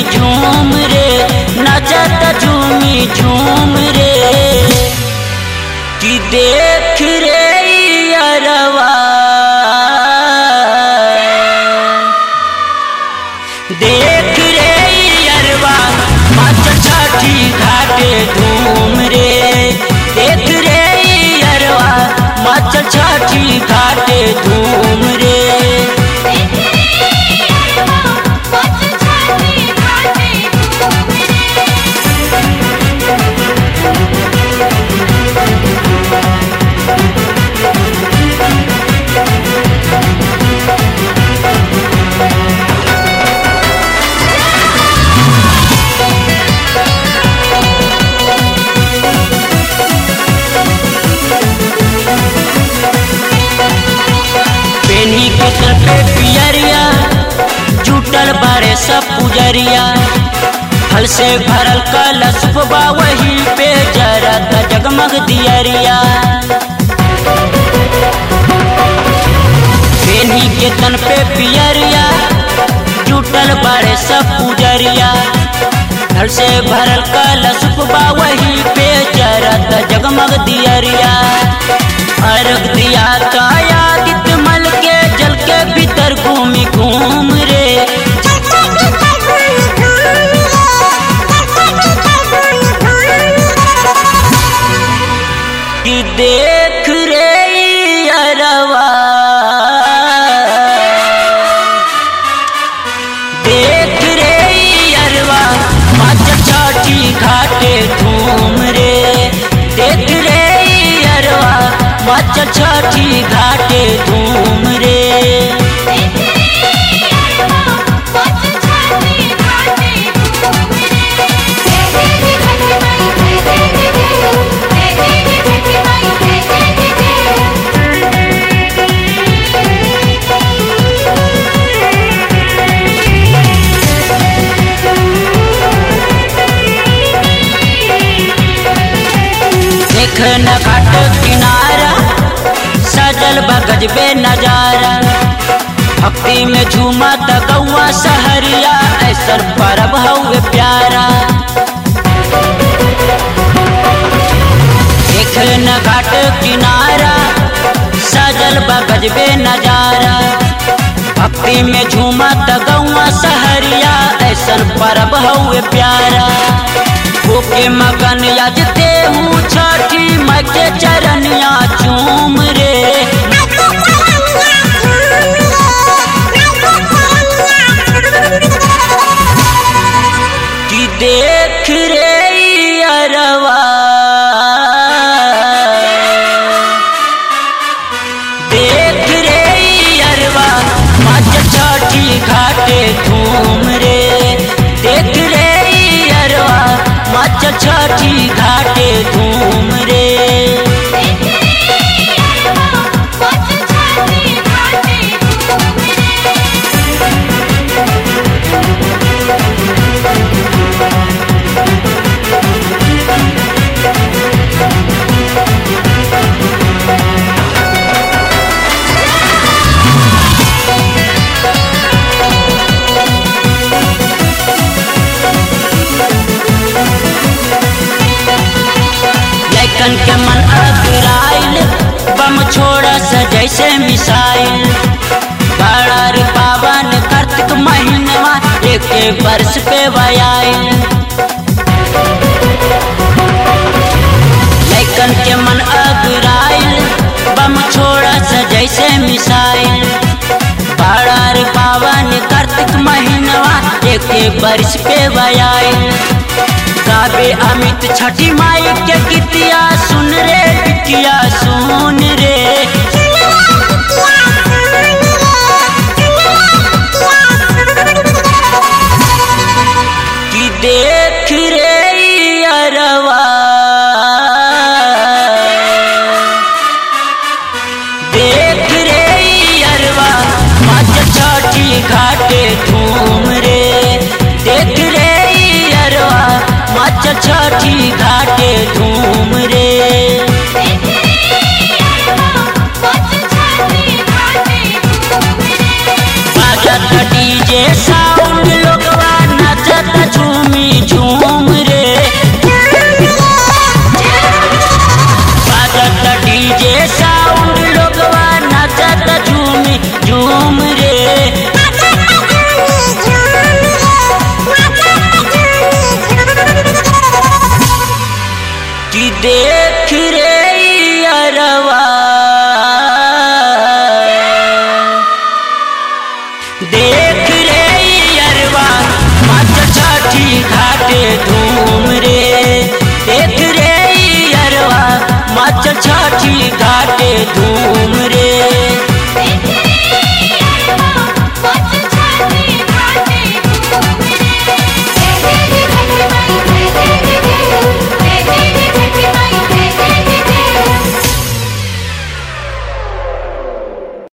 झूम रे नचत झूमी झूम रे कि देख रे अरवा देख रे अरवा मच छठी घाटे धूम रे देख रे अरवा मच छठी घाटे धूम रे पेनी के सर पे पियरिया जुटल बारे सब पुजरिया फल से भरल कलश बा वही पे जरत जगमग दियरिया पेनी के तन पे पियरिया जुटल बारे सब पुजरिया फल से भरल कलश बा वही पे जरत जगमग दियरिया अर्घ दिया कायादित मल के जल के भीतर घूमी घूम रे कि देख रे अरवा देख रे अरवा मच छठी घाटे धूम रे देख रे अरवा मच छठी घाटे धूम रे देख न घाट किनारा सजल बगज बे नजारा भक्ति में झूमा त गौआ सहरिया ऐसर परब हउए प्यारा देख न घाट किनारा सजल बगज बे नजारा भक्ति में झूमा त गौआ सहरिया ऐसन परब हउए प्यारा होके मगन यजते हूँ छठी मैं के चरनिया चूम रे कि देख रे अरवा देख रे अरवा मच छठी घाटे धूम रे देख रे अरवा मच छठी घाटे धूम रे लैकन के मन अगराइल बम छोड़ा स जैसे मिसाइल बड़ा रे पावन कार्तिक महीनवा एक एक वर्ष पे वयाइल लैकन के मन अगराइल बम छोड़ा स जैसे मिसाइल बड़ा रे पावन कार्तिक महीनवा एक एक वर्ष पे वयाइल गावे अमित छठी माई के गीतिया सुन रे बिटिया सुन रे कि देख रे अरवा देख रे अरवा मच छठी घाटे धूम रे देख रे अरवा मच छठी घाटे धूम रे Thank you. मचल छठी घाटे धूम रे